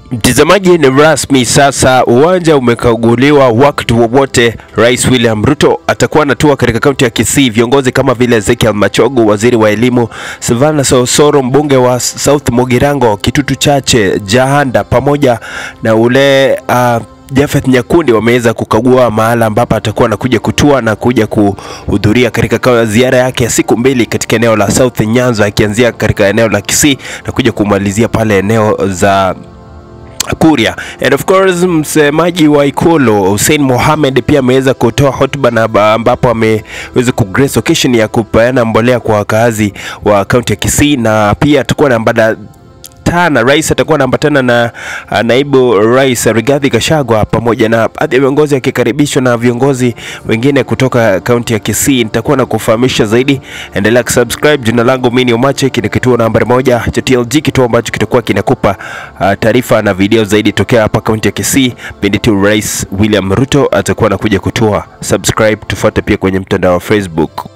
Mtazamaji, ni rasmi sasa, uwanja umekaguliwa. Wakati wowote Rais William Ruto atakuwa anatua katika kaunti ya Kisii. Viongozi kama vile Ezekiel Machogu, waziri wa elimu, Silvana Sosoro, mbunge wa South Mugirango, Kitutu Chache, Jahanda pamoja na ule uh, Jafeth Nyakundi wameweza kukagua mahala ambapo atakuwa anakuja kutua na kuja kuhudhuria katika ziara yake ya siku mbili katika eneo la South Nyanza, akianzia katika eneo la Kisii na kuja kumalizia pale eneo za Kuria. And of course msemaji wa Ikulu Hussein Mohamed pia ameweza kutoa hotuba na ambapo ameweza kugrace occasion ya kupeana mbolea kwa wakazi wa kaunti ya Kisii na pia atakuwa na mbada tana rais atakuwa anaambatana na uh, naibu rais Rigathi Gachagua pamoja na baadhi ya viongozi akikaribishwa na viongozi wengine kutoka kaunti ya Kisii. Nitakuwa na kufahamisha zaidi, endelea kusubscribe. Jina langu mimi ni Omache, ni kituo nambari moja cha TLG, kituo ambacho kitakuwa kinakupa uh, taarifa na video zaidi tokea hapa kaunti ya Kisii pindi tu Rais William Ruto atakuwa anakuja kutoa. Subscribe, tufuate pia kwenye mtandao wa Facebook.